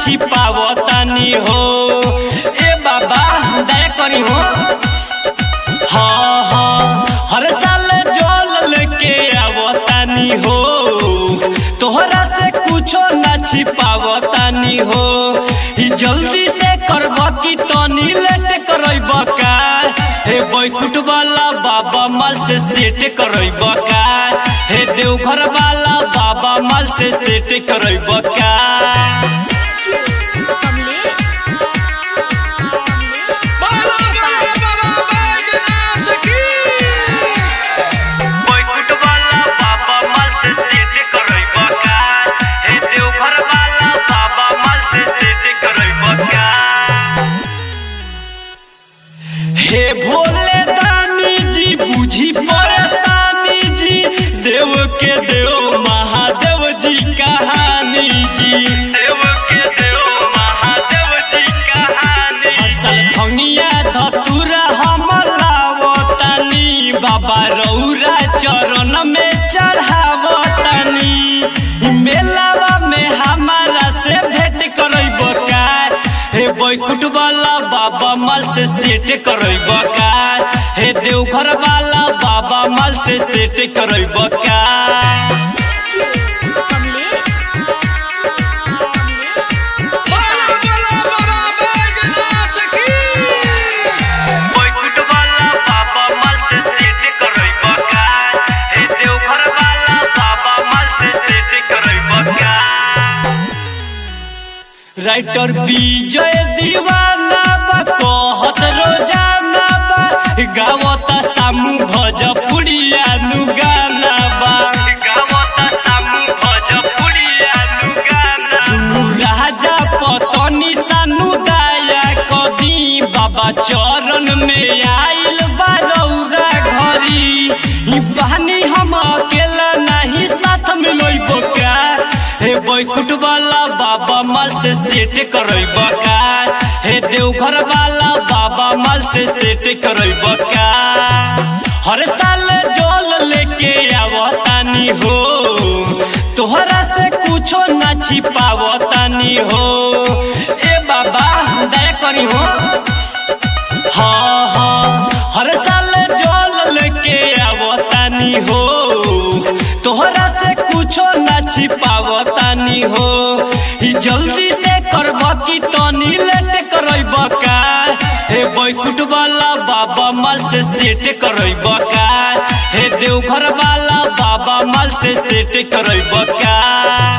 छिपावतानी हो ए बाबा दया करी हो हाँ हाँ हर साल जल लेके आवतानी हो तोहरा से कुछो ना छिपावतानी हो ई जल्दी से करब की तनी लेट करब का हे बैकुट वाला बाबा माल से सेट करब का हे देवघर वाला बाबा माल से सेट करब का कमलेश बैकुट वाला बाबा माल से सेट करब का हे देवघर वाला बाबा माल से सेट करब का हे भोले दानी जी बुझी परेशानी जी देव के देव महादेव जी कहानी जी देव के देव महादेव जी कहानी असल भंगिया धतुरा हम लावतानी बाबा रौरा चरण में चढ़ावतानी ई मेलावा में हमारा से भेंट करब का हे बैकुट वाला बाबा माल से सेट करब का हे देवघर वाला बाबा माल से सेट करब का कमलेश बैकुट वाला बाबा माल से सेट करब का हे देवघर वाला बाबा माल से सेट करब का राइटर विजय दीवाना बा कहत रोजाना बा गावता सामू भोजपुरिया नु गाना बा गावता सामू भोजपुरिया नु गाना सुनु राजा पतनी सानु दया कदी बाबा चरण में आइल बा रौरा घरी ई बहानी हम अकेला नहीं साथ में लइबो का हे बैकुट वाला बाबा माल से सेट करब का हे देवघर वाला बाबा माल से सेट करब का हर साल जल लेके आवतानी हो तोहरा से कुछो ना छिपावतानी हो ए बाबा दया करी हो हाँ हाँ हर साल जल लेके आवतानी हो तोहरा से कुछो ना छिपावतानी हो ई जल्दी से करब की तनी लेट करब का हे बैकुट वाला बाबा माल से सेट करब का हे देवघर वाला बाबा माल से सेट करब का